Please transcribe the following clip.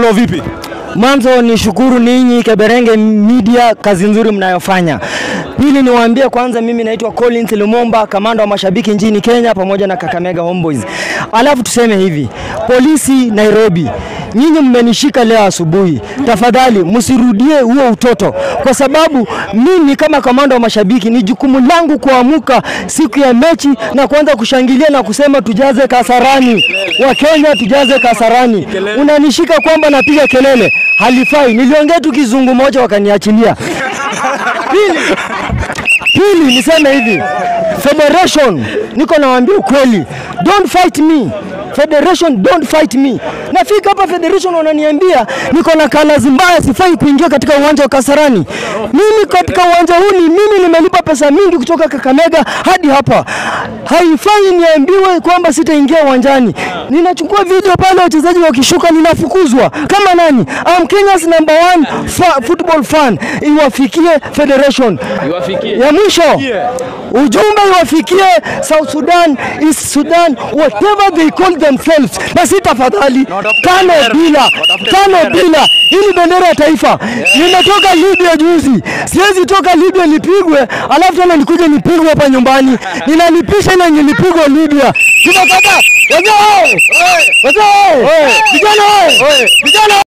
Halo, vipi? Mwanzo ni shukuru ninyi Keberenge Media, kazi nzuri mnayofanya. Pili niwaambie kwanza, mimi naitwa Collins Lumumba, kamanda wa mashabiki nchini Kenya pamoja na Kakamega Homeboys. Alafu tuseme hivi, polisi Nairobi, nyinyi mmenishika leo asubuhi, tafadhali msirudie huo utoto, kwa sababu mimi kama kamanda wa mashabiki ni jukumu langu kuamuka siku ya mechi na kuanza kushangilia na kusema tujaze Kasarani, Wakenya tujaze Kasarani. Unanishika kwamba napiga kelele, halifai. Niliongea tu kizungu moja wakaniachilia. Pili, pili niseme hivi, Federation, niko nawaambia ukweli, don't fight me Federation don't fight me. Nafika hapa Federation wananiambia niko na colors mbaya, sifai kuingia katika uwanja wa Kasarani. Mimi katika uwanja huu ni mimi nimelipa pesa mingi kutoka Kakamega hadi hapa, haifai niambiwe kwamba sitaingia uwanjani. Ninachukua video pale wachezaji wakishuka, ninafukuzwa kama nani? I'm Kenya's number one fa football fan. Iwafikie Federation Iwafikie. ya mwisho ujumbe iwafikie South Sudan, East Sudan, whatever they call themselves, na si tafadhali tano bila tano bila, ili bendera ya taifa. Nimetoka Libya juzi, siwezi toka Libya nipigwe alafu tena nikuje nipigwe hapa nyumbani, ninalipisha ile yenye nilipigwa Libya. Tunakata wenyewe, wenyewe, vijana, vijana